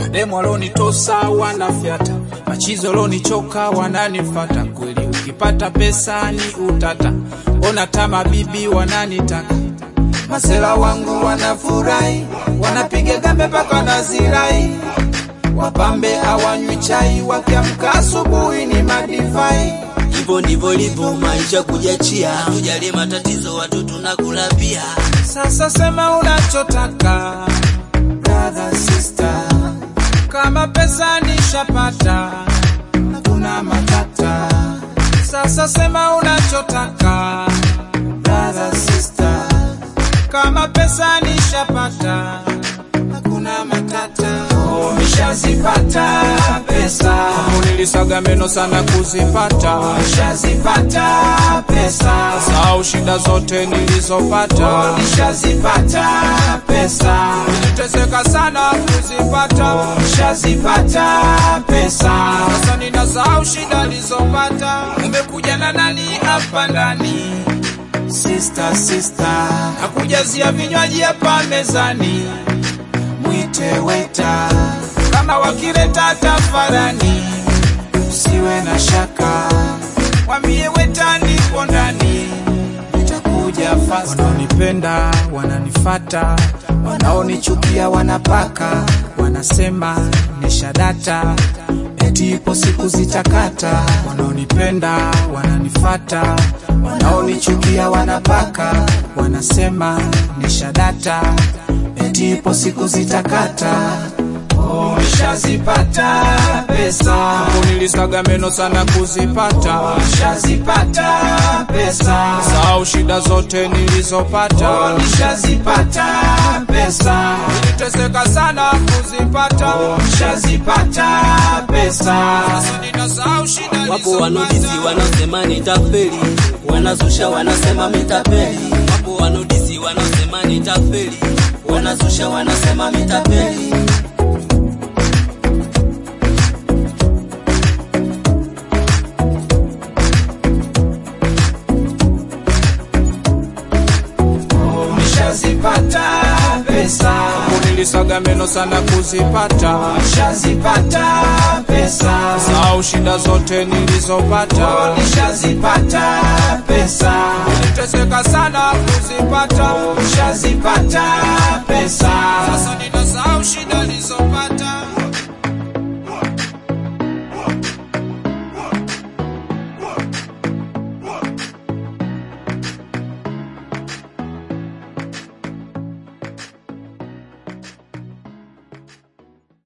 mademu walonitosa wanafyata, machizo walonichoka wananifata. Kweli ukipata pesa ni utata, ona tama bibi wananitaka masela wangu wanafurahi, wanapiga gambe mpaka nazirai, wapambe hawanywi chai, wakiamka asubuhi ni madivai. Hivyo ndivyo livyo maisha kujiachia, tujalie matatizo watu tunakula pia. Sasa sema unachotaka brother sister, kama pesa nishapata, hakuna matata. Sasa sema unachotaka brother sister, kama pesa nishapata, hakuna matata. Oh, nishazipata pesa, nilisaga meno sana kuzipata, nishazipata pesa, sau shida zote nilizopata, oh, nishazipata pesa, niliteseka sana kuzipata, oh, nishazipata pesa, sasa ninasahau shida nilizopata. Umekuja na nani hapa ndani? Sister, sister, nakujazia vinywaji hapa mezani, mwite weta kama wakileta tafarani, usiwe na shaka, mwambie weta nipo ndani, nitakuja fasta. Wanaonipenda wananifata, wanaonichukia wanapaka, wanasema nishadata eti ipo siku zitakata. Wanaonipenda wananifata, wanaonichukia wanapaka, wanasema nishadata eti ipo siku zitakata. Oh, nishazipata pesa, nilisaga meno sana kuzipata. Oh, nishazipata pesa, sau shida zote nilizopata. Oh, nishazipata pesa, niliteseka sana kuzipata. Oh, nishazipata pesa, sasa ninasahau shida Wapo nilizopata. wanodisi wanaosema nitafeli, wanazusha wanasema mitapeli. Wapo wanodisi wanaosema nitafeli, wanazusha wanasema mitapeli. Nishazipata pesa, nilisaga meno sana kuzipata. Nishazipata pesa, sau shida zote nilizopata. Nishazipata pesa, niliteseka sana kuzipata. Nishazipata pesa, sasa ninasahau shida nilizopata.